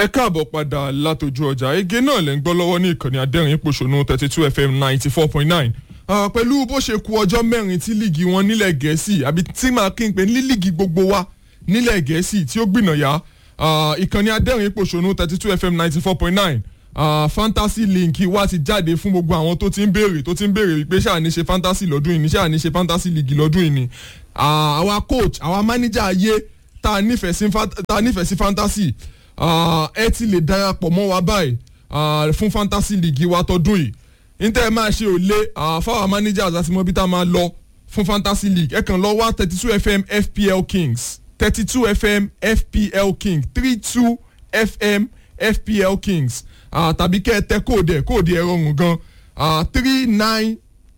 ẹ káàbọ̀ padà látòjú ọjà ege náà lẹ́ ń gbọ́ lọ́wọ́ ní ìkànnì adẹ́rìn pòṣónú thirty two fm ninety four point nine pẹ̀lú bó ṣe ku ọjọ́ mẹ́rin tí líìgì wọn nílẹ̀ gẹ̀ẹ́sì àbí tí màá kí n pè ní líìgì gbogbo wa nílẹ̀ gẹ̀ẹ́sì tí ó gbìnàyà ìkànnì adẹ́rìn pòṣónú thirty two fm ninety four point nine fantasy link wa ti jáde fún gbogbo àwọn tó ti ń béèrè tó ti ń béèrè wípé ṣáà ní ṣe fantasy lọ́dún yìí ní ṣáà ní ṣe fantasy league lọ́dún yìí ni àwa coach àwa manager ayé tá a nífẹ̀ẹ́ sí fantasy ẹ ti lè darapọ̀ mọ́ wa báyìí fún fantasy league wa tọdún yìí níta ẹ máa ṣe òlé fáwọn managers àti mọ́bí tá a máa lọ fún fantasy league ẹ kàn lọ wá thirty two fm fpl kings thirty two fm fpl king three two fm fpl kings tàbí kẹ́ ẹ tẹ kóòdù ẹ̀ kóòdù ẹ̀ rọrùn gan three nine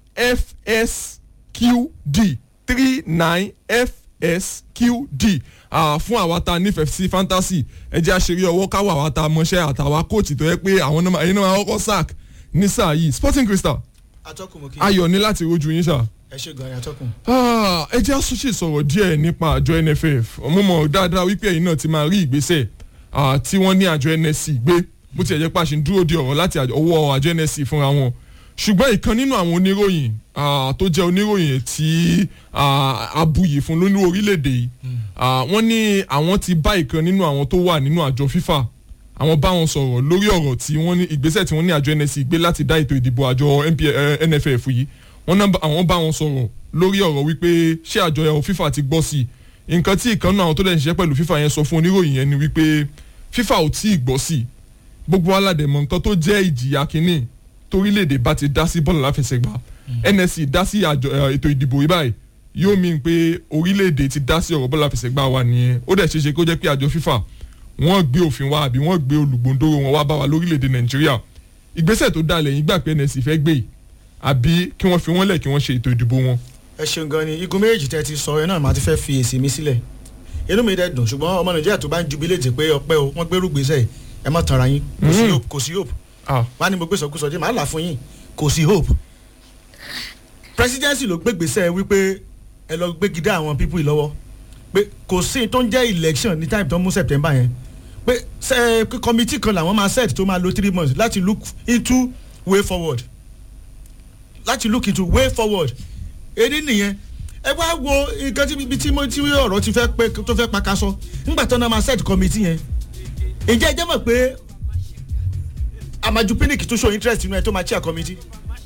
fsqd three nine fsqd fún àwa tá a nífẹ̀ẹ́ sí fantasy ẹ jẹ́ àṣírí ọwọ́ káwọ́ àwa tá a mọṣẹ́ àtàwa kóòtù tó yẹ pé àwọn náà ẹ̀yin náà kọ́kọ́ sack ní sáà yìí sporting crystal atọ́kùn mo kí ayọ̀ ní láti rojú yín sáà ẹ ṣe gan-an atọ́kùn. ẹ jẹ́ àṣìṣe sọ̀rọ̀ díẹ̀ nípa àjọ nff mo mọ̀ dáadáa wípé ẹ̀yin náà ti máa rí ìgbésẹ̀ tí wọ́n ní àjọ nsc gbé bó tiẹ̀ jẹ́ pàṣẹ dúró de ọ̀rọ̀ láti ọwọ́ àjọ nsc fúnra wọn ṣùgbọ́n ìkan nínú àwọn oníròyìn tó jẹ́ oníròyìn tí abuyì fún lónú orílẹ̀-èdè yìí wọ́n ní àwọn ti bá ìkan nínú àwọn tó wà nínú àjọ fifa àwọn bá wọn sọ̀rọ̀ lórí ọ̀rọ̀ tí wọ́n ní ìgbésẹ̀ tí wọ́n ní àjọ nsc gbé láti dá ètò ìdìbò àjọ nff yìí wọ́n náà àwọn bá wọn sọ̀rọ̀ lórí ọ̀rọ̀ wípé ṣé àjọ fifa ti gbọ́ sí i nǹkan tí ìkan náà àwọn tó dẹ̀ ń ṣiṣẹ́ pẹ̀lú fifa yẹn sọ fún oníròyìn yẹn ni wípé fifa ò tí ì gbọ́ sí i gbogbo aládẹ̀mọ̀ nǹkan tó jẹ́ ìjìyà kínní torílẹ̀-èdè bá ti dá sí bọ́ọ̀lù láfẹsẹ̀gbá nsc dá sí àjọ ètò ìdìbò yìí báyìí yóò mi pé orílẹ̀-èdè ti dá sí ọ̀rọ̀ bọ́ọ̀lù láfẹsẹ̀gbá wa nìyẹn ó dẹ̀ ṣeéṣe kó jẹ́ pé àjọ fifa wọ́n gbé òfin wa àbí wọ́n gbé olùgbòǹdóró wọn wá bá wa lórílẹ̀-èdè nàìjíríà ìgbésẹ̀ tó dá lẹ́yìn gbà pé nsc fẹ́ gbé yìí àbí kí wọ́n fi wọ́n lẹ̀ kí wọ́n ṣe ètò ìdìbò wọn. ẹ ṣeun gan ni igun méjèèjì tẹ ti sọ ẹ náà màá ti fẹ́ fi èsì mi sílẹ̀ inú mi dẹ̀ dùn ṣùgbọ́n ọmọ nàìjíríà tó bá ń jubiléètì pé ọpẹ́ o wọ́n gbérú gbèsè ẹ má tanra yín kò sí hope wá ní mo gbé sọkúsọ dé màá là fún yín kò sí hope presidency ló gbé gbèsè wípé ẹ lọ gbé gidá àwọn people lọ́wọ́ pé kò sí tó ń jẹ́ election ní time tó ń mú september yẹn pé ṣe committee kan làwọn máa set tó máa lo three months láti look into way forward láti look into way forward èdè nìyẹn ẹ wá wo nǹkan tí tí mo tí ọ̀rọ̀ ti fẹ́ pé tó fẹ́ pakasọ nígbà tó náà máa set committee yẹn ǹjẹ́ ẹ jẹ́ mọ̀ pé amaju pinnick tó show interest nínú ẹ tó máa chair committee.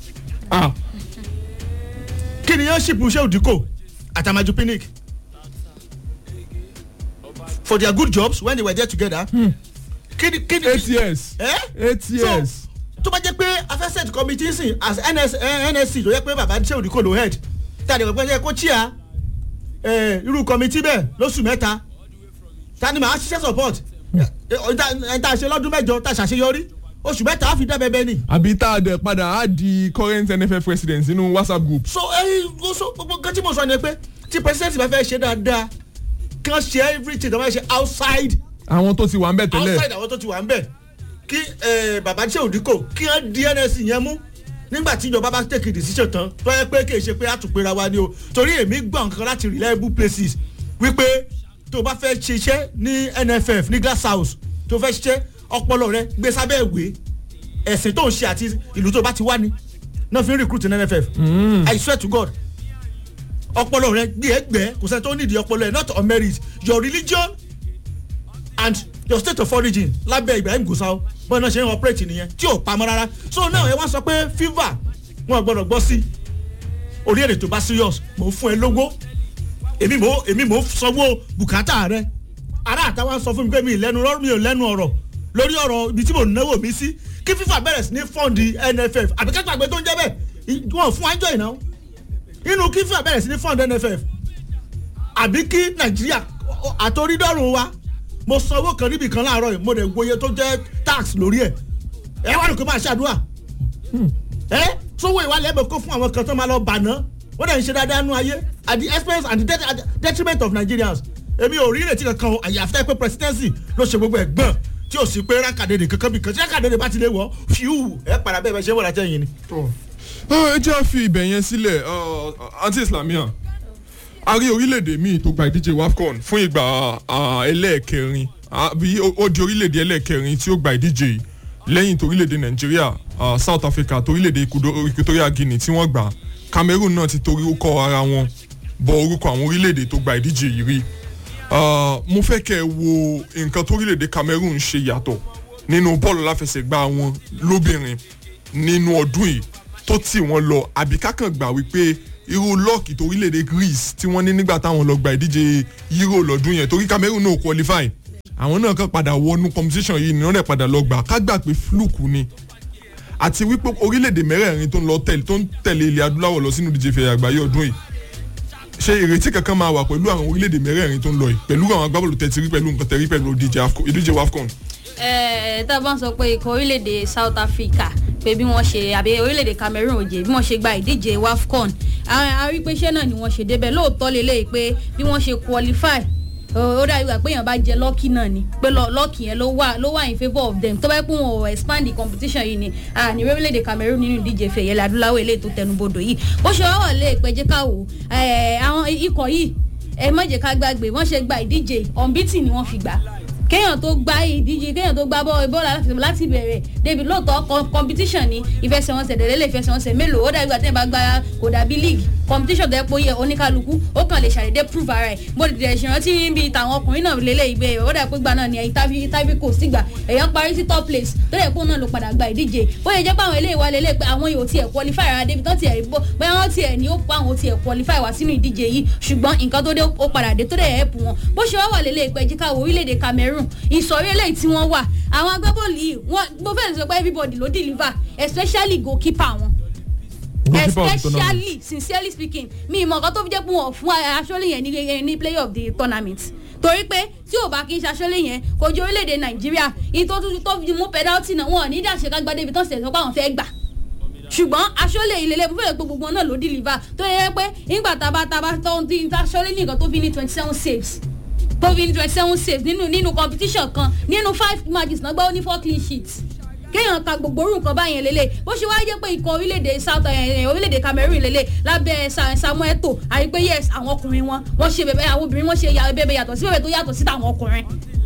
kí ni yẹn ṣìpù ṣé òdìkò àtàmaju pinnick for their good jobs when they were there together. kí ni kí ni. eight years eight years. so tó bá jẹ́ pé afẹ́sẹ̀t committee sìn as NS, nsc tó yẹ pé bàbá ṣé òdìkò ló head tàbí ẹ̀kọ́ pé kó chair irú committee bẹ́ẹ̀ lóṣù mẹ́ta ta ni màá ṣiṣẹ́ support ẹ̀ tá a ṣe lọ́dún mẹ́jọ tá a ṣàṣeyọrí oṣù mẹ́ta á fi dá bẹ́ẹ̀ ni. àbí tá a dẹ̀ padà á di current nff president nínú whatsapp group. so ẹyin so gbogbo nǹkan tí mo sọ ni pé tí president bá fẹ́ ṣe dáadáa kí wọ́n ṣe everything tó bá ṣe outside. àwọn tó ti wà ń bẹ̀ tẹ́lẹ̀. outside àwọn tó ti wà ń bẹ̀ kí bàbá ṣe òdìkò kí wọ́n di nsc yẹn mú nígbà tí ìjọba bá tẹ̀kì decision tán tó yẹ pé kì í ṣe pé àtúnpera wa ni o torí èmi gbọ́ nǹkan láti reliable places wípé tó o bá fẹ́ ṣiṣẹ́ ní nff ní glass house tó fẹ́ ṣiṣẹ́ ọpọlọ rẹ gbé sábẹ́ ìwé ẹ̀sìn tó ń ṣe àti ìlú tó bá ti wá ni náà fi ń recruit ní nff i swear to god ọpọlọ rẹ gbé ẹgbẹ kò sẹ́ni tó nídìí ọpọlọ rẹ not on merit your religion and your state of origin lábẹ́ ibrahim gusau bọ́ọ̀ náà ṣe ń operate nìyẹn tí ò pamọ́ rárá so now ẹ wá sọ pé fever wọn gbọ́dọ̀ gbọ́ sí orí èrè tó bá serious mò ń fún ẹ lówó èmi mò èmi mò ń sanwó bùkátà rẹ ará àtàwọn sọ fún mi pé mi ì lẹ́nu rọ́ọ̀rù mi ò lẹ́nu ọ̀rọ̀ lórí ọ̀rọ̀ ibi tí mò ń náwó mi sí kí fífà bẹ̀rẹ̀ sí ní fọ́ǹdì nff àbí kẹ́kọ̀ọ́ àgbẹ̀ tó ń jẹ́ bẹ́ẹ̀ wọ́n fún wájọ́ ìnáwó inú kí fífà bẹ̀rẹ̀ sí ní fọ́ǹdì nff àbí kí nàìjíríà àtòrídọ́rùn wa mo san owó kan níbi kan láàárọ̀ yìí mo dẹ̀ gboyè tó jẹ́ tax lórí ẹ̀ ẹ wá lóko máa ṣàdúrà ẹ sówó ìwà lẹ́bẹ̀ẹ́ kó fún àwọn kan tó máa lọ bàná wọ́n dẹ̀ ń ṣe dáadáa nú ayé at the expense and the detriment of nigerians èmi ò rí ìrètí kankan àyàfi pé presidency ló ṣe gbogbo ẹ̀gbọ́n tí o sì pé rákàdédè kankan bí kan tí rákàdédè bá ti lè wọ fíù ẹ padà bẹ́ẹ̀ bẹ́ẹ̀ ṣe wọ́n látẹ̀yìn ni. ẹ jẹ́ fi ibẹ̀ yẹn sílẹ̀ anti islamia a rí orílẹ̀-èdè míì tó gba ìdíje wafcon fún ìgbà ẹlẹ́ẹ̀kẹrin àbí ó- ó di orílẹ̀-èdè ẹlẹ́ẹ̀kẹrin tí ó gba ìdíje yìí lẹ́yìn torílẹ̀-èdè nàìjíríà ah, south africa torílẹ̀-èdè Ecuador- equatorial guinea tí wọ́n gbà cameroon náà ti torí ó kọ́ ara wọn bọ orúkọ àwọn orílẹ̀-èdè tó gba ìdíje yìí rí Ah, mo fẹ́ kẹ́ ẹ wo nǹkan torílẹ̀-èdè cameroon ṣe yàtọ̀ nínú bọ́ọ̀lù láfẹsẹ̀gbá wọn lóbìnrin nínú ọdún yìí tó tì wọ́n lọ àbí kákan gbà wípé irú lọ́ọ̀kì torílẹ̀-èdè greece tí wọ́n ní nígbà táwọn lọ gba ìdíje euro lọ́dún yẹn torí cameroon náà qualify àwọn náà kàn padà wọnú competition yìí ni wọ́n dẹ̀ padà lọ gbà ká gbà pé fluke ni àti wípé orílẹ̀-èdè mẹ́rẹ̀ẹ̀rin tó ń lọ tẹ̀lé tó ń tẹ̀lé ilẹ̀ adúláwọ̀ lọ sínú ìdíje fẹ̀yà àgbáyé ọdún yìí ṣé ìrètí kankan máa wà pẹ̀lú àwọn orílẹ̀-èdè mẹ́rẹ̀ẹ̀rin tó ń lọ yìí pẹ̀lú àwọn agbábọ́ọ̀lù tẹ̀tí rí pẹ̀lú nǹkan tẹ̀rí pẹ̀lú ìdíje AFCON- ìdíje wafcon Ẹ, tá a bá ń sọ pé ikọ̀ orílẹ̀-èdè South Africa pé bí wọ́n ṣe àbí orílẹ̀-èdè Cameroon òjè bí wọ́n ṣe gba ìdíje WAFCON a a rí pé iṣẹ́ náà ni wọ́n ṣe débẹ̀ lóòótọ́ lélẹ́yìí pé bí wọ́n ṣe qualify ó ó dàbí wà pé èèyàn bá jẹ lọ́ọ̀kì náà ni pé lọ́ọ̀kì yẹn ló wà ló wà in favour of them tó bá yẹ pé wọn ò expand the competition yìí ni a ní orílẹ̀-èdè Cameroon nínú ìdíje fẹ̀yẹ̀lẹ̀ adúláwọ̀ eléyìí tó tẹnubodò yìí bó ṣe wá wà lé ìpẹ́jẹ́ káwò àwọn ikọ̀ yìí ẹ má jẹ́ ká gbàgbé wọ́n ṣe gba ìdíje unbeaten ni wọ́n fi gbà kéèyàn tó gbá ìdíje kéèyàn tó gbá bọ́ọ̀lù bọ́ọ̀lù aláfẹsẹ̀ láti bẹ̀rẹ̀ débi lóòótọ́ com- competition ni ìfẹsẹ̀wọnsẹ̀ dẹ̀lẹ́lẹ̀ ìfẹsẹ̀wọnsẹ̀ mélòó ó dàbí àtẹ̀yìn bá gbá kò dàbí league competition tó yẹ pé ó yẹ oníkálukú ó kàn lè ṣàdédé prove ara ẹ̀ bó ti dẹ̀ ṣèrántí níbi tàwọn ọkùnrin náà lélẹ̀ ìgbé ó dàbí pé gbà náà ni ẹ̀yìn tábí tábí kò sí gbà èèyàn parí sí top place tó yẹ kó náà ló padà gba ìdíje bó yẹ jẹ́ pé àwọn eléyìí wá lélẹ̀ pé àwọn yóò tiẹ̀ qualify rárá débi tó tiẹ̀ bó bóyá wọ́n tiẹ̀ ní ó pa àwọn tiẹ̀ qualify wá sínú ìdíje yìí ṣùgbọ́n nǹkan tó dé ó padà dé tó dẹ̀ help wọn bó ṣe wá wà lélẹ̀ ìpẹ́ jíkà wo orílẹ̀-èdè Cameroon ìsọ̀rí eléyìí tí wọ́n wà àwọn agbábọ́ọ̀lù yìí wọ́n mo fẹ́ sọ pé everybody ló deliver especially goalkeeper wọn Goalkeeper of the tournament. especially sincerely speaking mi ìmọ̀ nǹkan tó fi jẹ́ pé wọ́n fún aṣọ́lé yẹn ní ní player of the tournament torí pé tí ò bá kí n ṣaṣọ́lé yẹn kò ju orílẹ̀-èdè nàìjíríà ìyí tó tún tó fi mú penalty náà wọn ò ní dàṣe ká gbadé ibi tó ń sẹ̀ sọ pé àwọn fẹ́ gbà ṣùgbọ́n aṣọ́lé ìlélẹ̀ fún fẹ́rẹ̀ pé gbogbo wọn náà ló deliver tó yẹ pé nígbà tá a bá tá a bá tó ń tí aṣọ́lé ní nǹkan tó fi ní twenty seven saves tó fi ní twenty seven saves nínú nínú competition kan nínú five matches náà gbá ó ní four clean sheets kéèyàn ka gbogbo orú nǹkan báyẹn lélẹ̀ bó ṣe wáá jẹ́ pé ikọ̀ orílẹ̀-èdè south eh, orílẹ̀-èdè Cameroon lélẹ̀ lábẹ́ Sa- Samuel Eto'o àyè pé yes àwọn ọkùnrin wọn wọ́n ṣe bẹ̀bẹ̀ àwọn obìnrin wọ́n ṣe ya- bẹ̀bẹ̀ yàtọ̀ sí bẹ̀bẹ̀ tó yàtọ̀ sí tàwọn ọkùnrin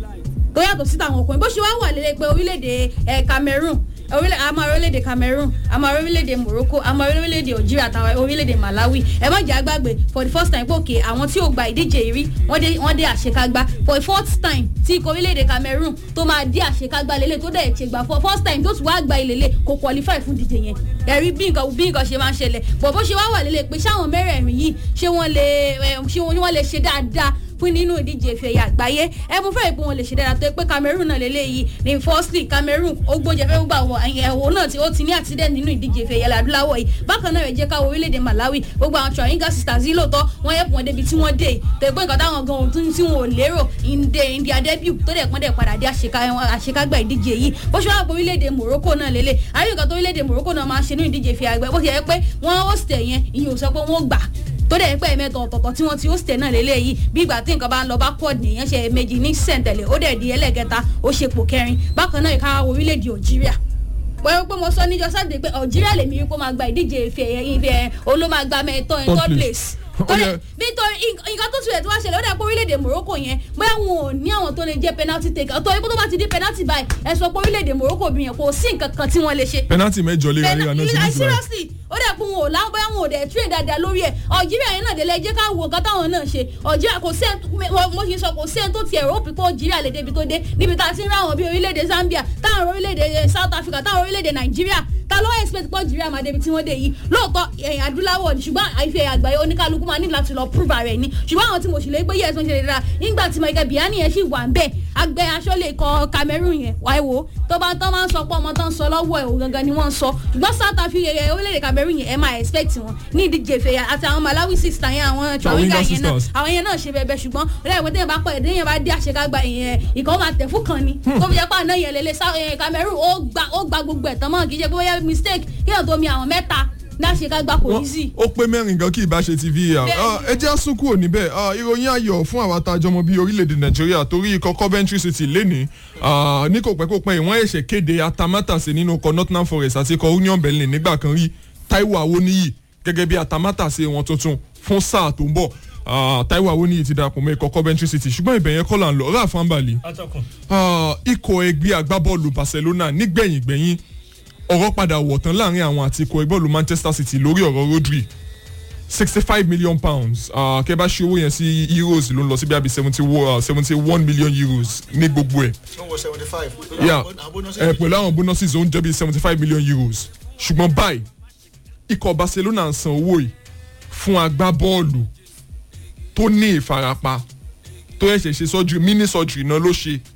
tó yàtọ̀ sí tàwọn ọkùnrin bó ṣe wá wà lélẹ̀ pé orílẹ̀-èdè eh, Cameroon orílẹ̀ àmọ́ orílẹ̀-èdè Cameroon àmọ́ orílẹ̀-èdè Morocco àmọ́ orílẹ̀-èdè Algeria àtàwọn orílẹ̀-èdè Malawi ẹ má jẹ́ àgbàgbé for the first time pé òkè àwọn tí ò gba ìdíje yìí rí wọ́n dé wọ́n dé àṣekágbá for the fourth time tí ikọ̀ orílẹ̀-èdè Cameroon tó máa dé àṣekágbá lélẹ̀ tó dẹ̀ ṣe gbà for first time tó tún wá gba ìlélẹ̀ kò qualify fún ìdíje yẹn ẹ̀rí bí nǹkan bí nǹkan ṣe máa ń ṣẹlẹ̀ bọ̀ bó ṣe wá wà lélẹ̀ pé ṣáwọn mẹ́rẹ̀ẹ̀rin yìí ṣé wọ́n lè ẹ̀, ṣé wọ́n lè ṣe dáadáa fún nínú ìdíje ìfẹ̀yà àgbáyé ẹ mú fẹ́ẹ̀ pé wọn lè ṣe dáadáa tó yẹ pé Cameroon náà lélẹ́yìí ní firstly Cameroon ó gbóúnjẹ fẹ́ gbà wọ ẹ̀wọ̀n náà tí ó ti ní accident nínú ìdíje ìfẹ̀yà adúláwọ̀ yìí bákan náà rẹ̀ jẹ́ káwọ orílẹ̀-èdè Malawi gbogbo àwọn Trinidad sisters yìí lóòótọ́ wọ́n yẹ pọ̀ débi tí wọ́n dé tó yẹ pé nǹkan táwọn gan ohun tí wọn ò lérò ìdè India debut tó dẹ̀ pọ́n dẹ̀ padà dé àṣeká- àṣekágbá ìdíje yìí bó ṣe wà pé orílẹ̀-èdè Morocco náà lélẹ̀ àyè nǹkan tó orílẹ̀-èdè Morocco náà máa ń ṣe nínú ìdíje ìfẹ̀yà àgbẹ̀ bó ṣe yẹ pé wọ́n host ẹ̀ yẹn ìyẹn ò sọ pé wọ́n gbà tó dẹ̀ pẹ́ mẹ́tọ̀ ọ̀tọ̀ọ̀tọ̀ tí wọ́n ti host ẹ̀ náà lélẹ́yìí bí ìgbà tí nǹkan bá ń lọ bá pọ̀ nìyẹn ṣe méjì ní sẹ̀ǹtẹ̀lẹ̀ ó dẹ̀ di ẹlẹ́kẹta ó ṣe pò kẹrin bákan náà ìka orílẹ̀-èdè Algeria wọ́n pé mo sọ níjọ́ sáde pé Algeria lèmi rí pé ó máa gba ìdíje ife ẹ̀yẹ ife ẹ̀ òun ló máa gba mẹ́tọ́ Third third place. place Ó torí yẹ- nítorí nǹkan tó tilẹ̀ tó wá ṣẹlẹ̀ ó dà pé orílẹ̀-èdè Morocco yẹn bóyá wọn ò ní àwọn tó lè jẹ́ penalty taker ọ̀tọ̀ ikú tó bá ti di penalty báyìí ẹ sọ pé orílẹ̀-èdè Morocco bí yẹn kò sí nǹkan kan tí wọ́n lè ṣe penalty mẹ́jọ léra léra náà ti ní like ìtura seriously ó dẹ̀ kún wọn ò láwọn bóyá wọn ò dẹ̀ train dáadáa lórí ẹ̀ Algeria yẹn náà délé jẹ́ ká wo nǹkan táwọn náà ṣe Algeria kò sẹ́ni mo ṣe sọ kò sẹ́ni tó tiẹ̀ rò pípọ́ Algeria lè débi tó dé níbi tá a ti ń ráwọn bíi orílẹ̀-èdè Zambia táwọn orílẹ̀-èdè South Africa táwọn orílẹ̀-èdè Nàìjíríà ta ló expect pé Algeria máa débi tí wọ́n dé yìí lóòótọ́ ẹ̀yìn adúláwọ̀ ni ṣùgbọ́n àìfẹ́ àgbáyé oníkálukú máa ní láti lọ prove ara ẹ̀ ni ṣùgbọ́n àwọn tí mo sì lè gbé yẹ̀ ẹ̀sùn ṣe lè ra nígbà tí Michael Biani yẹn sì wà ń bẹ̀ agbẹ́ aṣọ́lé ikọ̀ Cameroon yẹn wáyé wo tó bá tán máa ń sọ pé ọmọ tán ń sọ lọ́wọ́ ẹ̀ òun gangan ni wọ́n ń sọ ṣùgbọ́n South Africa yẹn orílẹ̀-èdè Cameroon yẹn ẹ máa expect wọn ní ìdíje ìfẹ̀yà àti àwọn Malawi sister yẹn àwọn Chawinga yẹn náà sisters. àwọn yẹn náà ṣe bẹbẹ ṣùgbọ́n lẹ́yìn pé bá pọ̀ ẹ̀dẹ́ yẹn bá dé àṣekágbá ìyẹn ìkọ́ máa tẹ̀ fún kan ni tó fi jẹ́ pé àná yẹn lélẹ̀ Sá- eh, Cameroon ó gba ó gba gbogbo ẹ̀tàn mọ́ kì í ṣe pé bóyá mistake kéèyàn tó mi àwọn mẹ́ta ní àṣekágbá kò easy. ó pé mẹ́rin gan kí ìbá ṣe ti VAR Bẹ́ẹ̀ni. Ah, ẹ jẹ́ àsún kúrò níbẹ̀ Ah, ìròyìn ayọ̀ fún àwa tá a jọmọ bíi orílẹ̀-èdè nàìjíríà torí ikọ̀ Coventry City lẹ́ni ní kò pẹ́ kó pẹ́ ìwọ́n ẹ̀ṣẹ̀ kéde atamátàsé nínú ikọ̀ Nottingham Forest àti ikọ̀ Union Berlin nígbà kan rí Taiwo Awoniyi gẹ́gẹ́ bí atamátàsé wọn tuntun fún sáà tó ń bọ̀ ah, Taiwo Awoniyi ti darapọ̀ mọ́ ikọ̀ Coventry City ṣùgbọ́n ibẹ̀ yẹn kọ́ là ń lọ Ralph Ambali atọ́kùn. Ah, ikọ̀ ẹgbẹ́ agbábọ́ọ̀lù Barcelona nígbẹ̀yìn gbẹ̀yìn ọ̀rọ̀ padà wọ̀ tán láàrin àwọn àti ikọ̀ ẹgbẹ́ bọ́ọ̀lù Manchester City lórí ọ̀rọ̀ Rodri sixty five million pounds uh, kẹ́ bá ṣe owó yẹn sí euros ló ń lọ sí bí i seventy seventy one million euros ní gbogbo ẹ̀ wọ́n wọ seventy five. yeah ẹ pẹ̀lú àwọn bonuses ó ń jẹ́ bí seventy five million euros ṣùgbọ́n báyìí ikọ̀ Barcelona ń san owó yìí fún agbábọ́ọ̀lù tó ní ìfarapa tó ẹ̀ṣẹ̀ ṣe surgery mini surgery náà ló ṣe